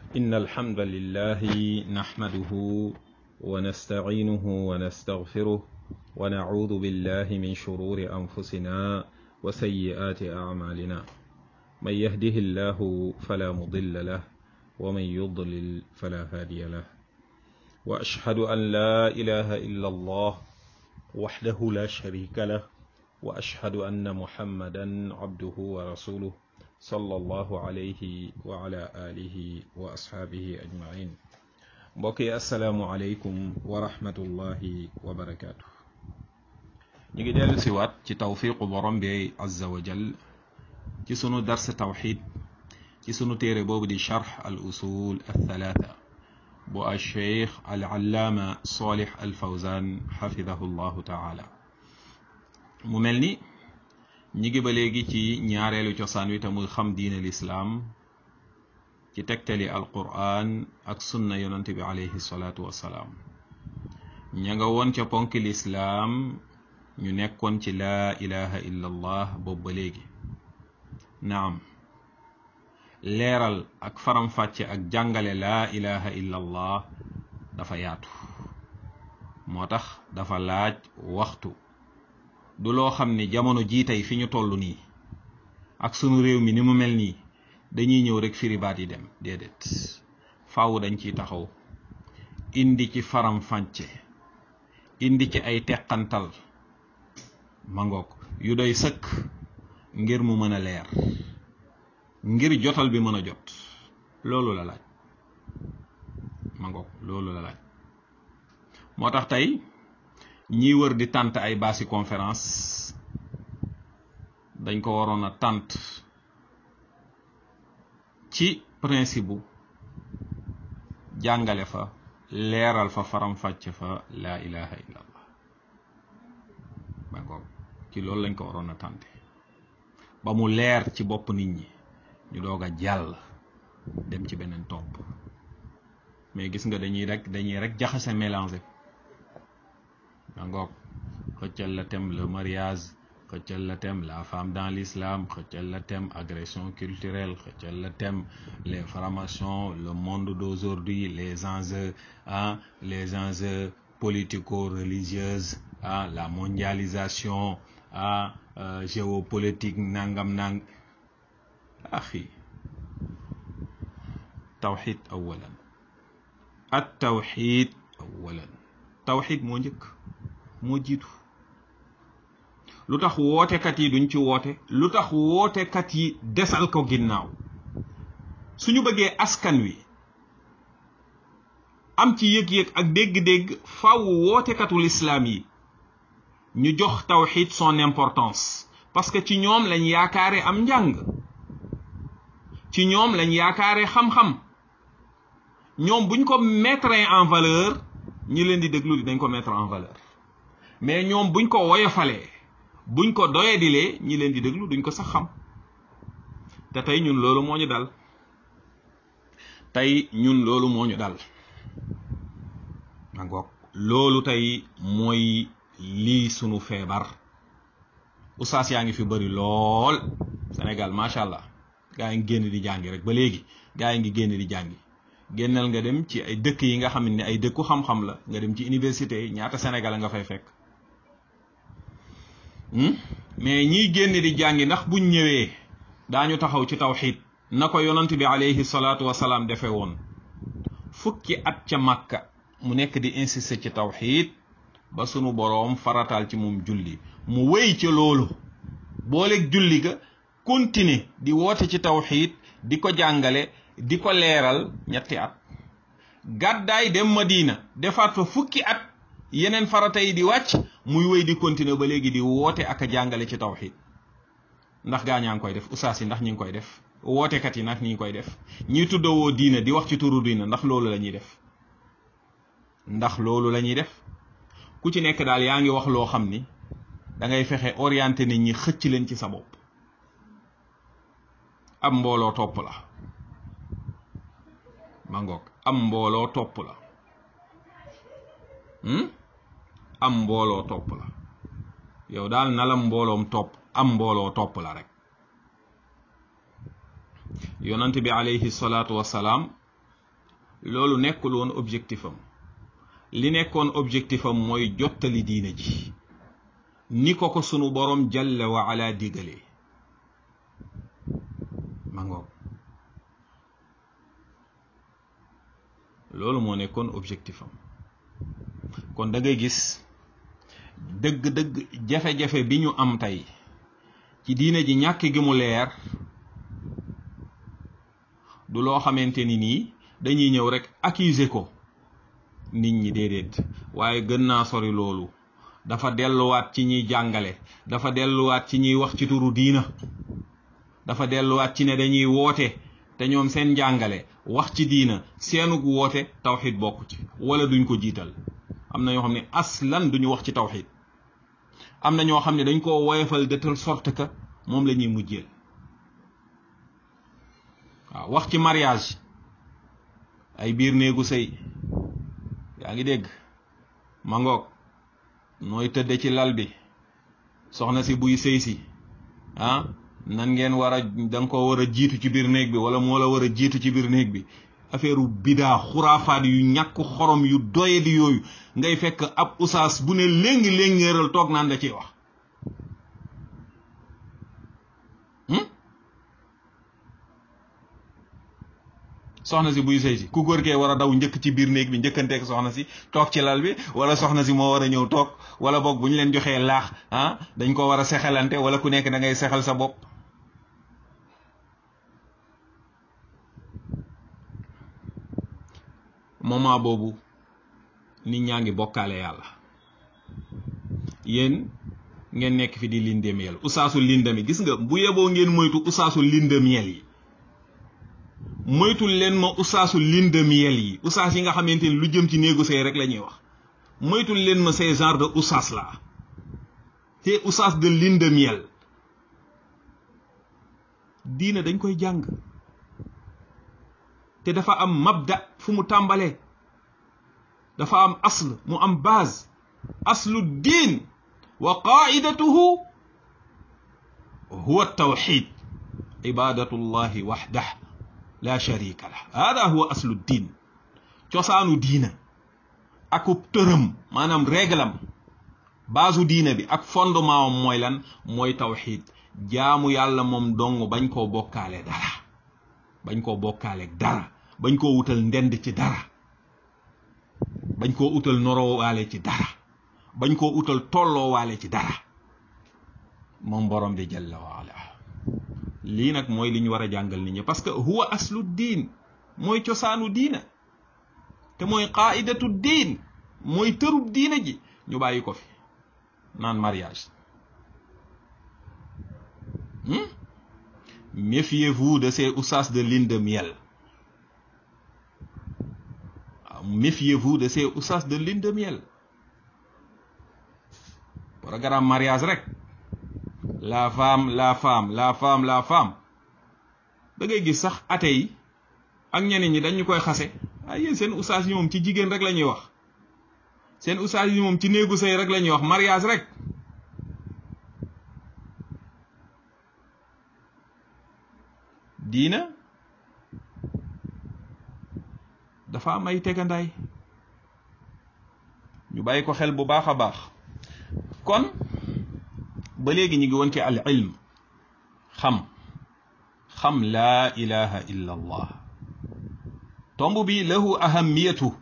إن الحمد لله نحمده ونستعينه ونستغفره ونعوذ بالله من شرور أنفسنا وسيئات أعمالنا من يهده الله فلا مضل له ومن يضلل فلا هادي له وأشهد أن لا إله إلا الله وحده لا شريك له وأشهد أن محمدا عبده ورسوله صلى الله عليه وعلى آله وأصحابه أجمعين mbokki asalaamualeykum wa rahmatullahi wa barakaatu. ñu ngi dellu siwaat ci tawfiqu borom bi azza wa jal ci sunu dars tawxid ci sunu téere boobu di charx al usul althalatha bu al cheikh al allaama solih al fawzan xafidahu llahu taala mu mel ni ñi ngi ba léegi ci ñaareelu cosaan wi te muy xam diine lislaam ci tegtali alquran ak sunna yonent bi alayhi salaatu wassalaam ña nga woon ca ponk lislaam ñu nekkoon ci laa ilaha illa allah boobu ba léegi naam leeral ak faram-fàcce ak jàngale laa ilaha illa allah dafa yaatu moo tax dafa laaj waxtu du loo xam ne jamono jii tey fi ñu toll nii ak sunu réew mi ni mu mel nii dañuy ñëw rek firi baat yi dem déedéet faaw dañ ciy taxaw indi ci faram fànce indi ci ay teqantal mangoog yu doy sëkk ngir mu mën a leer ngir jotal bi mën a jot loolu la laaj mangoog loolu la laaj moo tax tey ñiy wër di tànt ay baasi conférence dañ ko waroon a tànt ci principe bu jàngale fa leeral fa faram-fàcce fa laa ilaha illa allah d'accord ci loolu lañ ko waroon a tànte ba mu leer ci bopp nit ñi ñu doog a jàll dem ci beneen topp mais gis nga dañuy rek dañuy rek jaxase mélanger d'accord xëccal la thème le mariage xëccal la thème la femme dans l'islam xëccal la thème agression culturelle xëccal la thème les formations le monde d'aujourd'hui les enjeux ah les enjeux politico-religieuses ah la mondialisation ah euh, géopolitique nangam nang axi tawxid awalan at tawxid awalan tawxid moo njëkk moo jiitu lu tax wootekat yi duñ ci woote lu tax wootekat yi desal ko ginnaaw suñu bëggee askan wi am ci yëg-yëg ak dégg-dégg faw wootekatul islaam yi ñu jox tawxid son importance parce que ci ñoom lañ yaakaare am njàng ci ñoom lañ yaakaare xam-xam ñoom buñ ko mettre en valeur ñi leen di déglu di dañ ko mettre en valeur mais ñoom buñ ko woyofalee buñ ko doyadilee ñi leen di déglu duñ ko sax xam te tey ñun loolu moo ñu dal tey ñun loolu moo ñu dal mangoog loolu tey mooy lii sunu feebar ustaas yaa ngi fi bëri lool Sénégal macha allah gaa yi ngi génn di jàngi rek ba léegi gaa yi ngi génn di jàngi génnal nga dem ci ay dëkk yi nga xam ne ay dëkku xam-xam la nga dem ci université yi ñaata Sénégal nga fay fekk mais ñiy génn di jàngi ndax buñ ñëwee daañu taxaw ci tawxid na ko yonant bi alayhi salaatu wasalaam defe woon fukki at ca màkka mu nekk di insister ci tawxid ba sunu boroom farataal ci moom julli mu wéy ca loolu booleeg julli ga continuer di woote ci tawxid di ko jàngale di ko leeral ñetti at gàddaay dem Madina defaat fa fukki at yeneen farata yi di wàcc muy wéy di continuer ba léegi di woote ak a jàngale ci tawxid ndax gaa ñaa ngi koy def ustaas yi ndax ñi ngi koy def wootekat yi ndax ñi ngi koy def ñiy tuddawoo diina di wax ci turu diina ndax loolu la ñuy def ndax loolu la ñuy def ku ci nekk daal yaa ngi wax loo xam ni da ngay fexe orienté nit ñi xëcc leen ci sa bopp am mbooloo topp la ma ngoog am mbooloo topp la am mbooloo topp la yow daal na la mbooloom topp am mbooloo topp la rek yonant bi alayhi salaatu wasalaam loolu nekkul woon objectif am li nekkoon objectif am mooy jottali diina ji ni ko ko sunu borom jalla wa ala digalee ma ngoog loolu moo nekkoon objectif am kon da ngay gis dëgg-dëgg jafe-jafe bi ñu am tey ci diine ji ñàkk gi mu leer du loo xamante ni nii dañuy ñëw rek accuser ko nit ñi déedéet waaye gën naa sori loolu dafa delluwaat ci ñiy jàngale dafa delluwaat ci ñiy wax ci turu diina dafa delluwaat ci ne dañuy woote te ñoom seen njàngale wax ci diina seenug woote tawxid bokk ci wala duñ ko jiital am na ñoo xam ne aslan duñu wax ci tawxid am na ñoo xam ne dañ koo woyofal de telle sorte que moom la ñuy mujjeel waaw wax ci mariage ay biir néegu sëy yaa ngi dégg mangoog nooy tëdde ci lal bi soxna si buy sëy si ah nan ngeen war a da nga ko war a jiitu ci biir néeg bi wala moo la war a jiitu ci biir néeg bi affaire bidaa xuraafaat yu ñàkk xorom yu doye di yooyu ngay fekk ab usaas bu ne léngi léngéeral toog naan da ciy wax soxna si buy sëy si ku góor kee war a daw njëkk ci biir néeg bi njëkkanteeg soxna si toog ci lal bi wala soxna si moo war a ñëw toog wala boog bu ñu leen joxee laax ah dañ ko war a sexalante wala ku nekk da ngay sexal sa bopp moment boobu nit ñaa ngi bokkaale yàlla yéen ngeen nekk fi di lindemiyel usaasu lindemi gis nga bu yeboo ngeen moytu usaasu lindemiyel yi moytul leen ma usaasu lindemiyel yi usaas yi nga xamante ni lu jëm ci néegu sëy rek la ñuy wax moytul leen ma ces genre de usaas la te usaas de lindemiel diina dañ koy jàng te dafa am mabda fu mu tàmbalee dafa am asl mu am base aslu diin wa qaidatuhu huwa tawxid ibadatu llahi waxdah la sharika lah hada huwa aslu diin cosaanu diina akub tërëm maanaam réglam baasu diina bi ak fondement am mooy lan mooy tawxid jaamu yàlla moom dong bañ koo bokkaale dara bañ koo bokkaaleeg dara bañ koo wutal ndend ci dara bañ koo utal noroowaale ci dara bañ koo utal tolloowaale ci dara moom borom bi jalla waala lii nag mooy li ñu war a jàngal nit ñi parce que huwa aslu diin mooy cosaanu diina te mooy qaidatu diin mooy tërub diina ji ñu bàyyi ko fi naan mariage méfiez-vous de ces oussas de lune de miel méfiez-vous de ces oussas de lune de miel programme mariage rek la femme la femme la femme la femme da ngay gis sax ate yi ak ñeneen ñi dañu koy xase ay yéen seen oussas yi moom ci jigéen rek la ñuy wax seen oussas yi moom ci néegu sëy rek la ñuy wax mariage rek diina dafa am ay tegandaay ñu bàyyi ko xel bu baax a baax kon ba léegi ñu ngi woon ci al ilm xam xam laa ilaha illa allah tomb bi lahu ahamiyatu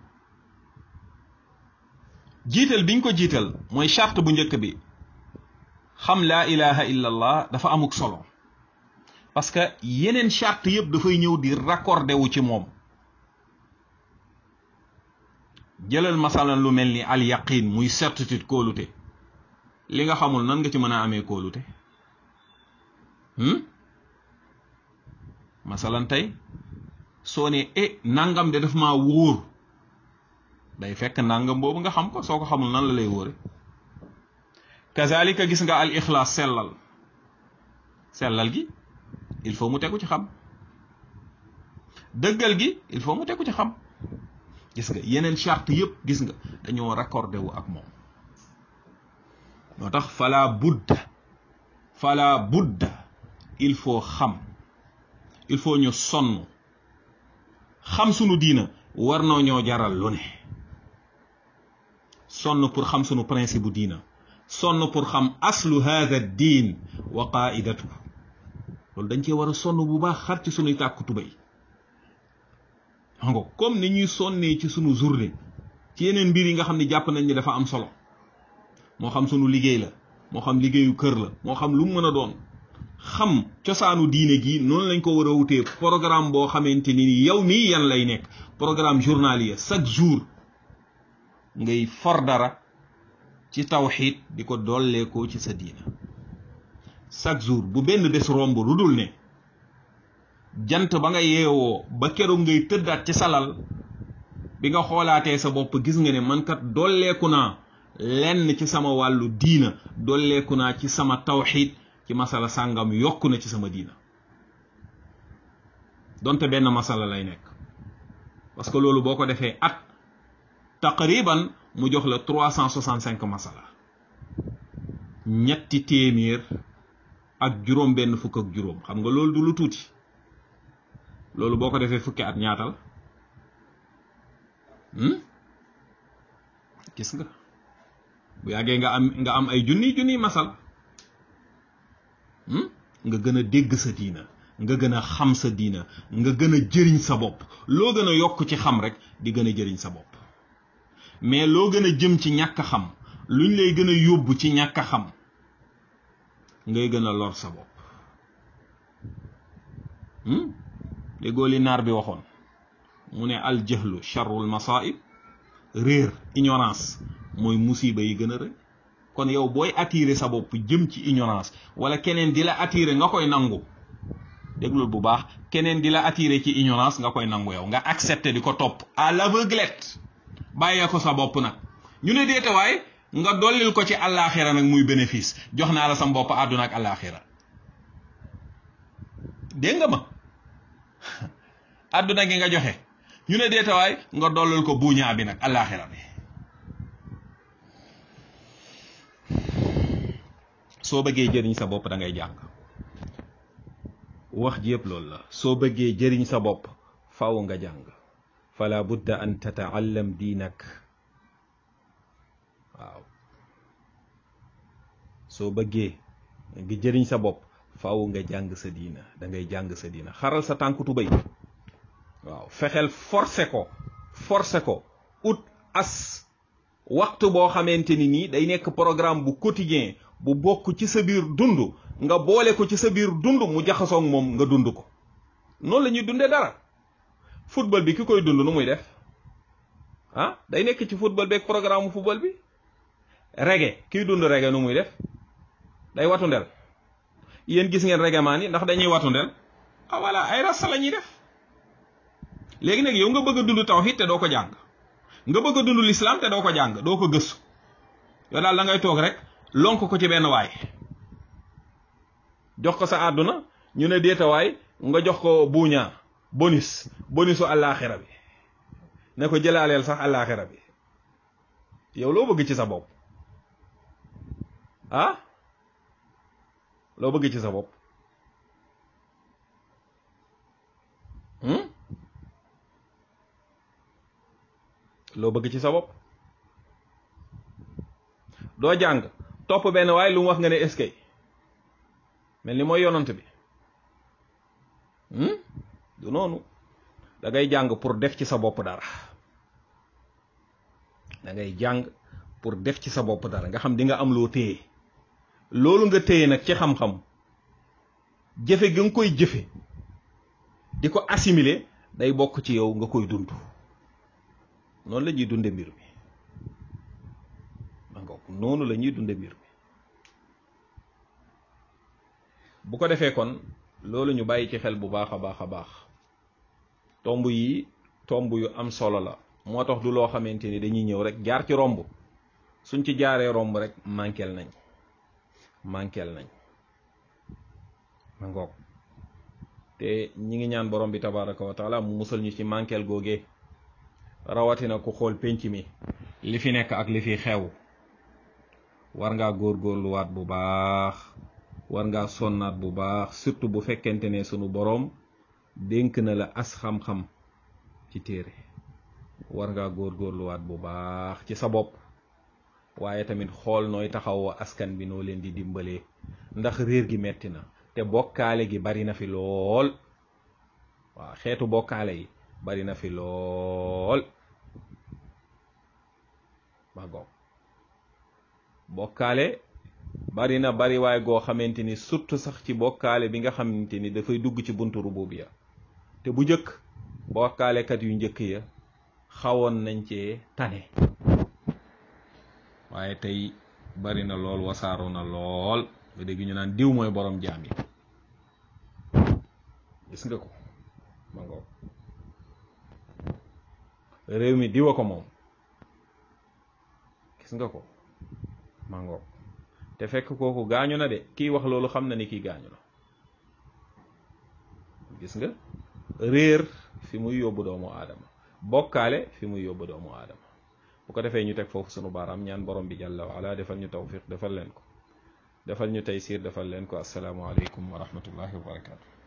jiital biñ ko jiital mooy charte bu njëkk bi xam laa ilaha illa allah dafa amuk solo parce que yeneen charte yëpp dafay ñëw di raccordé wu ci moom jëlal masalan lu mel ni al yaqin muy certitude kóolute li nga xamul nan nga ci mën a amee kóolute masalan tey soo ne e nangam de daf maa wóor day fekk nangam boobu nga xam ko soo ko xamul nan la lay wóore kazalika gis nga al ixlaas sellal sellal gi il faut mu tegu ci xam dëggal gi il faut mu tegu ci xam gis nga yeneen charte yëpp gis nga dañoo raccordé wu ak moom moo tax fala budda fala budda il faut xam il faut ñu sonn xam sunu diina war noo ñoo jaral lu ne sonn pour xam sunu principe bu diina sonn pour xam aslu hada diin wa qaidatu loolu dañ cee war a sonn bu baax xar ci sunuy tàkku tubay ngo comme ni ñuy sonnee ci sunu journée ci yeneen mbir yi nga xam ne jàpp nañ ni dafa am solo moo xam sunu liggéey la moo xam liggéeyu kër la moo xam lu mu mën a doon xam cosaanu diine gi noonu lañ ko war a wutee programme boo xamante ni yow mii yan lay nekk programme journalier chaque jour ngay for dara ci tawxiid di ko dolleekoo ci sa diina chaque jour bu benn bés romb lu dul ne jant ba nga yeewoo ba keroog ngay tëddaat ci salal bi nga xoolaatee sa bopp gis nga ne man kat dolleeku naa lenn ci sama wàllu diina dolleeku naa ci sama tawxiid ci masala sàngam yokku na ci sama diina donte benn masala lay nekk parce que loolu boo ko defee at taqriban mu jox la trois cent soixante cinq masala ñetti téeméer ak juróom benn fukk ak juróom xam nga loolu du lu tuuti loolu boo ko defee fukki at ñaatal gis nga bu yàggee nga am nga am ay junni junni masala nga gën a dégg sa diina nga gën a xam sa diina nga gën a jëriñ sa bopp loo gën a yokk ci xam rek di gën a jëriñ sa bopp mais loo gën a jëm ci ñàkk xam luñ lay gën a yóbbu ci ñàkk xam ngay gën a lor sa bopp déggoo li naar bi waxoon mu ne al jahlu charrul masaib réer ignorance mooy musiba yi gën a rëy kon yow booy attirer sa bopp jëm ci ignorance wala keneen di la attirer nga koy nangu déglul bu baax keneen di la attirer ci ignorance nga koy nangu yow nga accepter di ko topp à l'aveuglette bàyyee ko sa bopp nag ñu ne déetawaay nga dollil ko ci àllaaxira nag muy bénéfice jox naa la sa bopp àdduna ak àllaaxira dégg nga ma àdduna gi nga joxe ñu ne déetawaay nga dollil ko buuñaa bi nag àllaaxira bi soo bëggee jëriñ sa bopp da ngay jàng wax ji yëpp loolu la soo bëggee jëriñ sa bopp faaw nga jàng fala budda an tataallam diinak waaw soo bëggee nga jëriñ sa bopp faaw nga jàng sa diina da ngay jàng sa diina xaral sa tànku tubéy waaw fexeel forcé ko forcé ko ut as waxtu boo xamante ni nii day nekk programme bu quotidien bu bokk ci sa biir dund nga boole ko ci sa biir dund mu jaxasoog moom nga dund ko noonu la ñuy dundee dara football bi ki koy dund nu muy def ah day nekk ci football beeg programme football bi reggae kiy dund reggae nu muy def day watu ndel yéen gis ngeen reggae maan yi ndax dañuy watu ndel ah voilà ay rasta la ñuy def léegi nag yow nga bëgg a dund tawhid te doo ko jàng nga bëgg a dund l'islam te doo ko jàng doo ko gëstu yow daal da ngay toog rek lonk ko ci benn waay jox ko sa àdduna ñu ne déetawaay nga jox ko buuñaa bonus bonusu àllaaxira bi ne ko jëlaaleel sax àllaaxira bi yow loo bëgg ci sa bopp ah loo bëgg ci sa bopp loo bëgg ci sa bopp doo jàng topp benn waaye lu mu wax nga ne eskay mel ni mooy yonant bi du noonu da ngay jàng pour def ci sa bopp dara da ngay jàng pour def ci sa bopp dara nga xam di nga am loo téye loolu nga téye nag ci xam-xam jëfe gi nga koy jëfe di ko assimiler day bokk ci yow nga koy dund noonu la ñuy dunde mbir mi ma ngoog noonu la ñuy dunde mbir mi bu ko defee kon loolu ñu bàyyi ci xel bu baax a baax a baax tomb yi tomb yu am solo la moo tax du loo xamante ni dañuy ñëw rek jaar ci romb suñ ci jaaree romb rek manqueel nañ manqueel nañ ma ngoog te ñi ngi ñaan borom bi tabaraka wa taala mu musal ñu ci manqueel googee rawatina ku xool pénc mi li fi nekk ak li fi xew war ngaa góorgóorluwaat bu baax war ngaa sonnaat bu baax surtout bu fekkente ne sunu boroom dénk na la as xam-xam ci téere war ngaa góorgóorluwaat bu baax ci sa bopp waaye tamit xool nooy taxawoo askan bi noo leen di dimbalee ndax réer gi metti na te bokkaale gi bari na fi lool waaw xeetu bokkaale yi bari na fi lool ba goog bokkaale bari na bari waay goo xamante ni surtout sax ci bokkaale bi nga xamante ni dafay dugg ci buntu rububiya te bu njëkk bokkaalekat yu njëkk ya xawoon nañ cee tane waaye tey bari na lool wasaaru na lool nga dégg ñu naan diw mooy borom jaam yi gis nga ko ma ngoog réew mi diwa ko moom gis nga ko ma ngoog te fekk kooku gaañu na de kiy wax loolu xam na ni kii gaañu na gis nga réer fi muy yóbbu doomu aadama bokkaale fi muy yóbbu doomu aadama bu ko defee ñu teg foofu sunu baaraam ñaan borom bi jàlla wa ala defal ñu tawfiq defal leen ko defal ñu taysiir defal leen ko assalaamu aleykum wa rahmatullahi wa barakatu